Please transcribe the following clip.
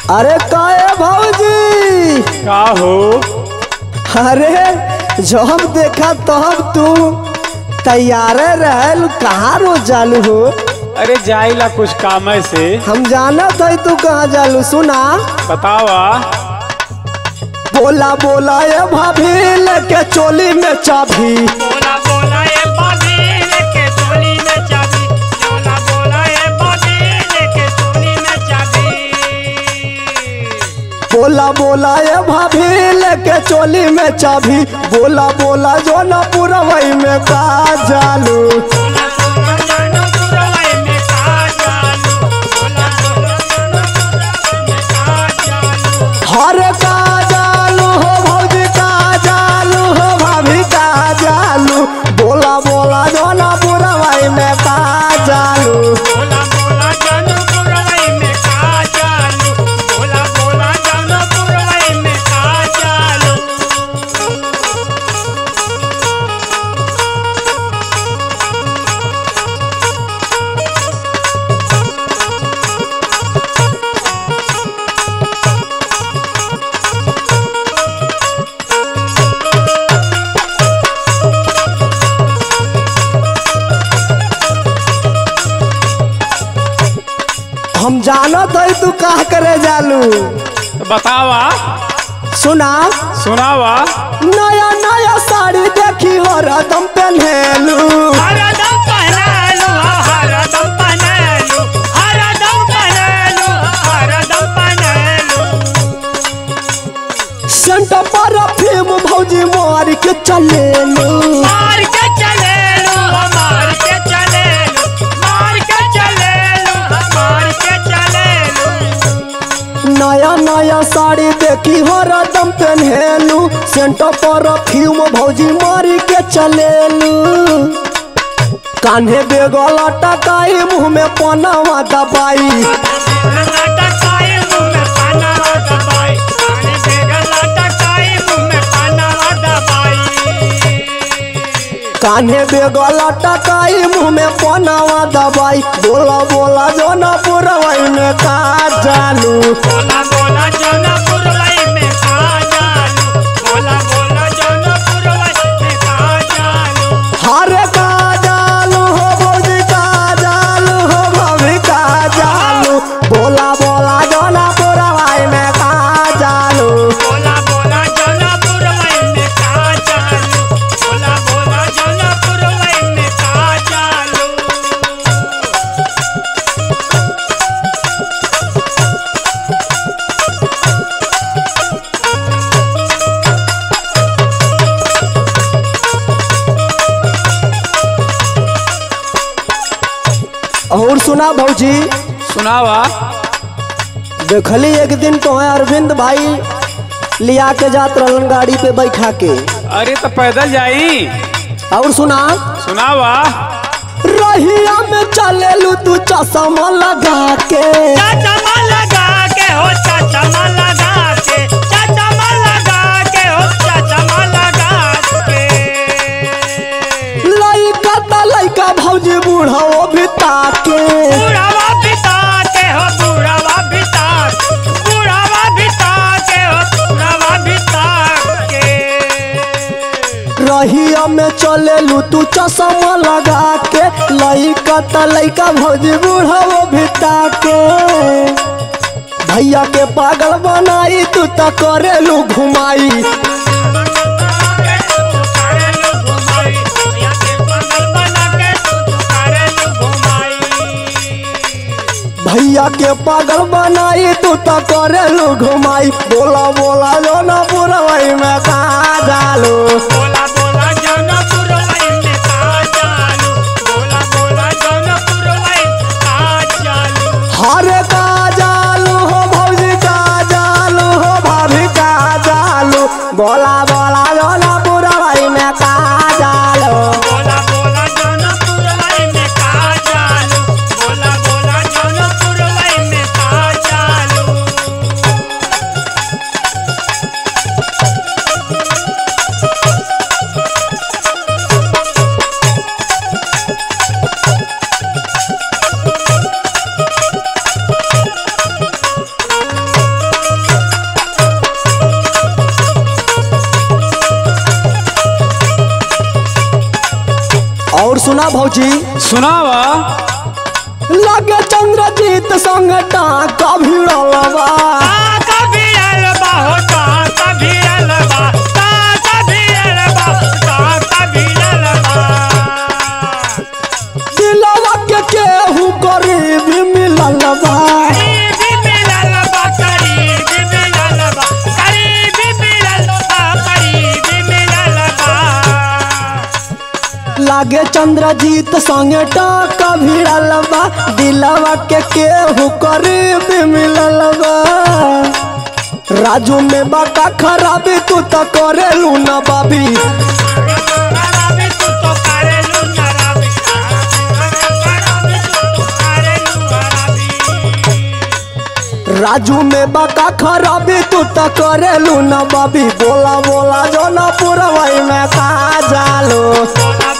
अरे काहे भौजी का हो अरे जब देखा तब तू तैयारे रहल कहाँ रोज जालू हो अरे जाइला कुछ काम से हम जानत है तू कहाँ जालू सुना बतावा बोला बोला ये भाभी लेके चोली में चाभी बोला बोला ये बाजी लेके चोली में चाबी बोला बोला ये बाजी लेके चोली में चाबी बोला बोला ये भाभी लेके चोली में चाभी बोला बोला जो न पुरवई में का जालू बोला बोला जानो पुरवाई में का जालू बोला बोला जानो पुरवाई में का जालू हर का जालू हो भौजी का जालू हो भाभी का जालू बोला बोला जो न पुरवई में का जालू बोला बोला जानो पुरवाई में का जालू बोला बोला जानो पुरवाई में का जालू हम जानत है तू का करे जालू तो बतावा सुना सुनावा नया नया साड़ी देखी हो रदम पहनेलू हरदम पहनालू हरदम पहनालू हरदम पहनालू हरदम पहनालू सेंट पर फिल्म भौजी मार के चलेलू मार के चले लो मार के चले लो मार के चले लो मार के चले लो नया नया साड़ी देखी हो रदम पहनेलू सेंट पर फिल्म भौजी मारी के चलेलू कान्हे बेगल टकाई मुंह में पनावा दबाई लाटा काए मुंह में पाना दबाई पानी बेगा लाटा काए मुंह में पाना दबाई कान्हे बेगल टकाई मुंह में पनावा दबाई बोला बोला जो न पुरवई में का जालू बोला बोला जौनपुर वाई में का जालू बोला बोला जौनपुर वाई में का जालू हर का जालू हो भौजी का जालू हो भाभी का जालू बोला बोला जो न पुरवई में का जालू बोला बोला जौनपुर वाई में का जालू बोला बोला जौनपुर वाई में का जालू और सुना भौजी सुनावा देखली एक दिन तो अरविंद भाई लिया के जात रहलन गाड़ी पे बैठा के अरे तो पैदल जाई और सुना सुनावा रहिया में चलेलू तू चश्मा लगा के चाचा माँ लगा के हो चाचा माँ लगा के चाचा माँ लगा के हो चाचा माँ लगा के लइका त लइका भौजी बूढ़ा वो भी ताके बुढ़ावा बिता के हो बुढ़ावा बिता बुढ़ावा बिता के हो बुढ़ावा बिता के रहिया में चलेलू तू चश्मा लगा के लइका त लइका भौजी बूढ़ा वो भी ताके भैया के पागल बनाई तू त करेलू घुमाई भैया के पागल बनाई तू त करेलू घुमाई बोला बोला जो न पुरवई में का डालू बोला बोला जौनपुर वाई में का चालू बोला बोला जौनपुर वाई का चालू हर का जालू हो भौजी का जालू हो भाभी का जालू बोला बोला जो न पुरवई में का जालू बोला बोला जौनपुर वाई में का चालू बोला बोला जौनपुर वाई में का चालू सुना भौजी सुनावा लगे चंद्रजीत संग टाका भिड़लवा कभी अलबा होता कभी अलबा कभी अलबा कभी अलबा दिलवा के केहू गरीब मिललवा करीबी मिललबा करीबी मिललबा करीबी मिललबा करीबी मिललबा लागे चंद्रजीत संग टाका भिड़लवा दिलवा के केहू गरीब मिललवा राजू में बाका खराबी तू तो करेलू ना बाबी राबी तू तो करेलू ना राबी राबी तू तो करेलू राबी राजू में बाका खराबी तू तो करेलू ना बाबी बोला बोला जो ना पुरवाई में खा जालो बोला